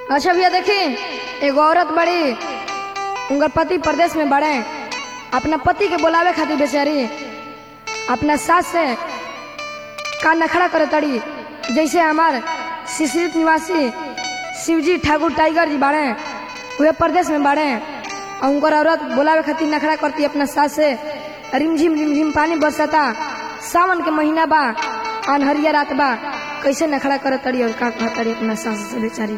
अच्छा भैया देखी एगो औरत बड़ी उनकर पति प्रदेश में बड़े अपना पति के बुलावे खातिर बेचारी अपना सास से का नखड़ा करे तड़ी जैसे हमार शिशिरित निवासी शिवजी ठाकुर टाइगर जी बाड़े वे प्रदेश में बाड़े और उनकर औरत बुलावे खातिर नखड़ा करती अपना सास से रिमझिम रिमझिम पानी बरसता सावन के महीना बा अनहरिया रात बा कैसे नखड़ा करे तड़ी और का कहा तड़ी अपना सास से बेचारी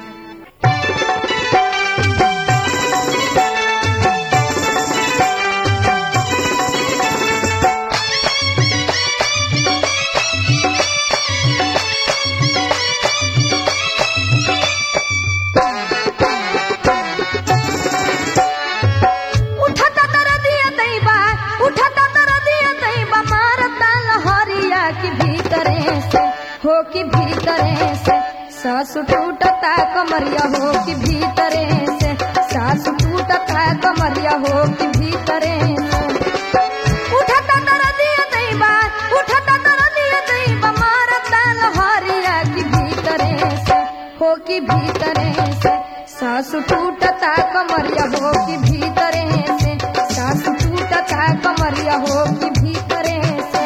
उठता तर दिया दैबा उठता तर दिया दैबा मारता लहरिया की भीतरे से हो कि भीतरे से सास टूटता कमरिया हो कि भीतरे से सास टूटता कमरिया हो कि भीतरे से उठता तर दिया दैबा उठता तर दिया दैबा मारता लहरिया की भीतरे से हो कि भीतरे से सास टूटता कमरिया हो कि भीतरे से सास टूटता कमरिया हो कि भीतरे से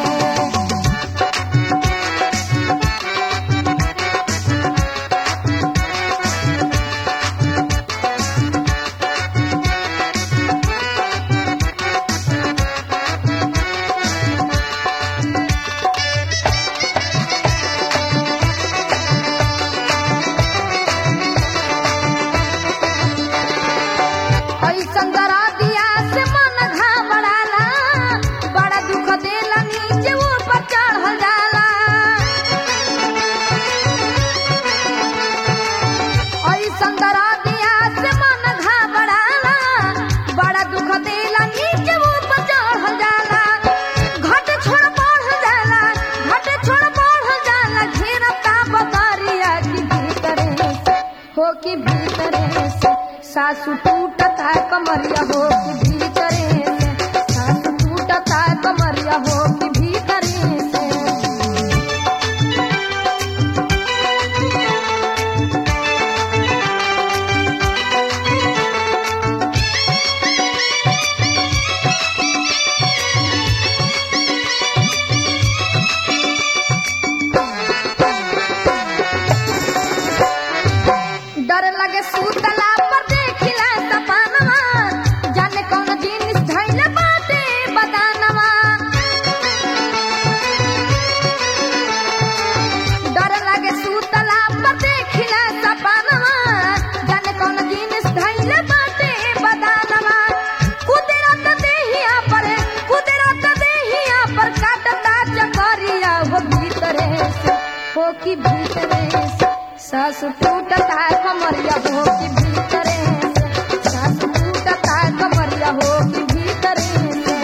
ऐसन डरा दिया से मन घबराला बड़ा दुख देला नीचे ऊपर चढ़ल जाला ऐसन डरा दिया से मन घबराला बड़ा दुख देला नीचे ऊपर चढ़ल जाला घट छोड़ बढ़ जाला घट छोड़ बढ़ जाला घेरता बदरिया की भीतरे से हो कि भीतरे से सासु टूटता कमरिया हो कि भीतरे से सासु टूटता कमरिया हो कि भीतरे से डर लगे सूतला पर देखिला सपनवा जाने कौन जिनिस धइले बाटे बदानवा डर लगे सूतला पर देखिला सपनवा जाने कौन जिनिस धइले बाटे बदानवा कुदरत देहिया पर कुदरत देहिया पर काटता चकरिया हो भीतरे से हो कि भीतरे से सास टूटता कमरिया हो कि भीतरे से सास टूटता कमरिया हो कि भीतरे से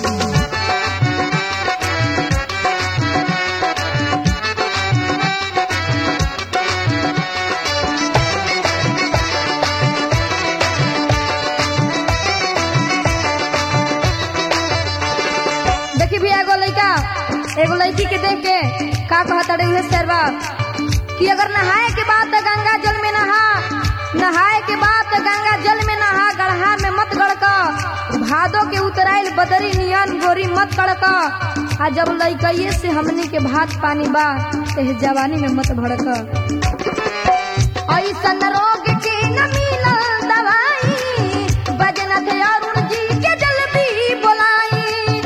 देखी भी एगो लड़का एगो लड़की के देख के का कहता रही है सरवा कि अगर नहाए के बाद तो गंगा जल में नहा नहाए के बाद तो गंगा जल में नहा गढ़हा में मत गड़क भादो के उतराइल बदरी नियन गोरी मत कड़क आ जब लड़कइये से हमनी के भात पानी बा एह जवानी में मत भड़क ऐसन रोग के न मिलल दवाई बजनत अरुण जी के जल्दी बोलाई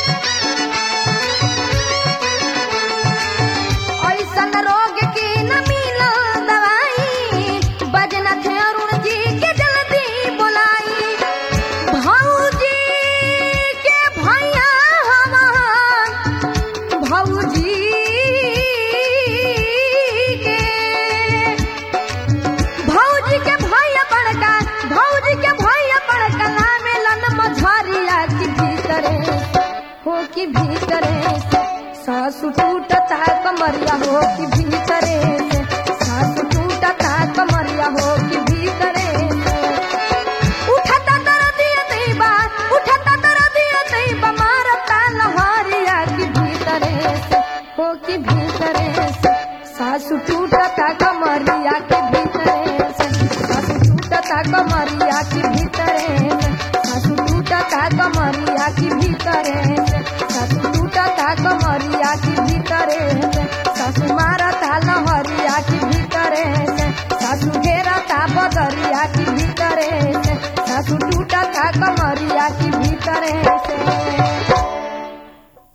ऐसन रोग के न मिलल दवाई बजनत अरुण जी के जल्दी बोलाई भौजी के भैया हमार भौजी के भौजी के भैया बड़का भौजी के भैया बड़का नामे लन मझरिया की भीतरे हो कि भीतरे से सासु टूटता कमरिया हो कि भीतरे से सासु टूटता कमरिया हो कि भीतरे से उठता तर दिया दैबा उठता तर दिया दैबा मारता लहरिया की भीतरे से हो कि भीतरे से सासु टूटता कमरिया के भीतरे से की भीतरे से सासू मार